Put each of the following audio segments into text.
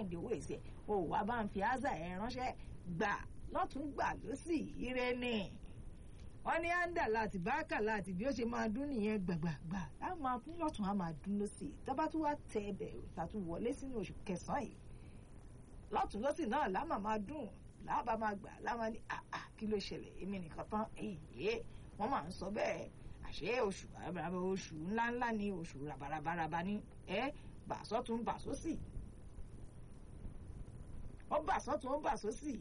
sẹ́ǹdì owó èsì ẹ̀ o wá bá ń fi áza ẹ̀ ránṣẹ́ gbà lọ́tún gbà lọ́sì ire ni wọ́n ní áńdà láti báàkà láti bí ó ṣe máa dún nìyẹn gbàgbàgbà á máa dún lọ́tún á máa dún lọ́sì tábà tún wá tẹ ẹbẹ̀ tàtún wọlé sínú oṣù kẹsàn-án yìí lọ́tún lọ́sì náà láàmà máa dùn láàbà máa gbà láàmà ní àà kí ló ṣẹlẹ̀ èmi nìkan tán èyí wọ́n máa ń sọ bẹ́ẹ̀ àṣé oṣù bàbàràbà oṣù ńláńlá ni oṣù ràbàràbàràbà ni ẹ bà sọ́tún bà sósì ó bà sọ́tún ó bà sósì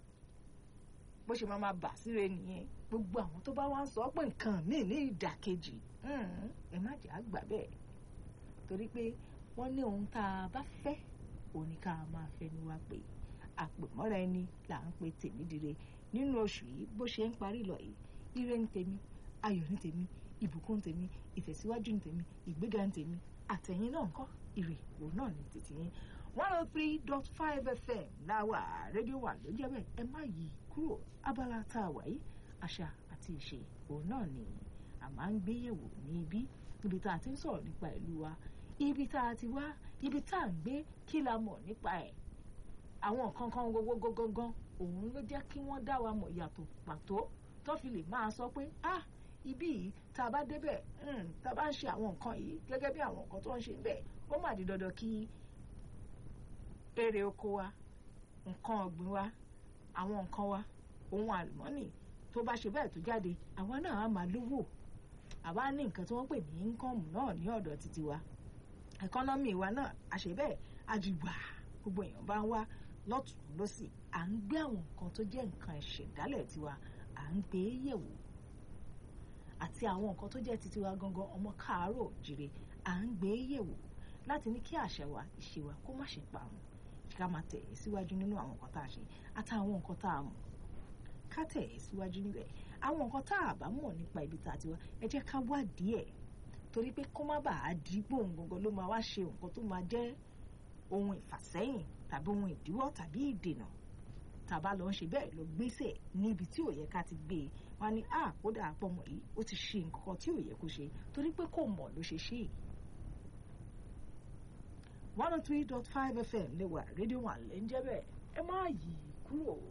bó ṣe máa máa bà síre nìyẹn gbogbo àwọn tó bá wá ń sọ pé nǹkan míì ní ìdàkejì ẹ má jẹ́ àgbà bẹ́ẹ̀ torí pé wọ́n ní ohun tá a bá fẹ́ òun ni ká máa fẹnu wa pé àpèmọ́ra ẹni là ń pe tèmídire nínú oṣù yìí bó ṣe ń parí lọ yìí ire ń tèmi ayọ̀ ní tèmi ìbùkún tèmi ìtẹ̀síwájú ní tèmi ìgbéga ní tèmi àtẹ̀yìn náà ńkọ́ ire òun náà ní tètè yín one oh three dot five fm láwà rédíò wà ló jẹ́ bẹ́ẹ̀ ẹ má yí kúrò abala tá a wà yìí àṣà àti ìṣe òun náà ni a máa ń gbé yẹ̀wò ní ibi ibi tá a ti ń sọ̀rọ̀ nípa ìlú wa ibi tá a ti wá ibi tá a ń gbé kí la mọ̀ nípa ẹ̀ àwọn nǹkan kan gbogbo gangan òun ló jẹ́ kí wọ́n dá wa mọ̀ yàtọ̀ pàtó tó fi lè máa sọ pé ah ibí yìí tá a bá débẹ̀ tá a bá ń ṣe àwọn nǹkan yìí gẹ́gẹ́ bí àwọn nǹkan tó ń ṣe bẹ́ẹ̀ ó mà di dandan kí èrè oko wa nǹkan ọ̀gbìn wa àwọn nǹkan wa ohun àlùmọ́nì tó bá ṣe bẹ́ẹ̀ tó jáde àwa náà á máa lówó àwa ní nǹkan tí wọ́n pè ní íńkọ́ọ̀mù náà ní ọ̀dọ̀ títí wa ẹ̀kọ́nọ́mì wa náà àṣẹ bẹ́ẹ̀ àjùgbà gbogbo èèyàn bá ń wá lọ́tún lọ́sì à ń gbé àwọn nǹkan tó jẹ́ nǹkan ìṣẹ̀dálẹ̀ tiwa à ń gbé yẹ̀wò àti àwọn nǹkan tó jẹ́ titi wa gangan ọmọ káàárọ̀ jire à ń gbé yẹ̀wò láti ní kí àṣà wa ìṣe wa kó má ṣe parun ká máa tẹ̀ ẹ́ síwájú nínú àwọn nǹkan tá a ṣe àtàwọn nǹkan tá a mọ̀ ká tẹ̀ ẹ́ síwájú níbẹ̀ àwọn nǹkan tá a bá mọ̀ nípa ibi tá a ti wá ẹ jẹ́ ká wádìí ẹ̀ torí pé kó má bàa di gbóhùn gangan ló máa wá ṣe nǹkan tó máa jẹ́ ohun ìfàsẹ́yìn tàbí ohun ìdíwọ́ tàbí ìdènà tàbá lọ ń ṣe bẹ́ẹ̀ lọ gbèsè níbi tí ò yẹ ká ti gbé e wọn ní à kódà àpọ̀mọ yìí ó ti ṣe nǹkan tí ò yẹ kó ṣe torí pé kò mọ̀ ló ṣe ṣe. one oh three dot five fm lè wà rédíò wà lẹ́ ń jẹ́ bẹ́ẹ̀ ẹ má yí kúrò.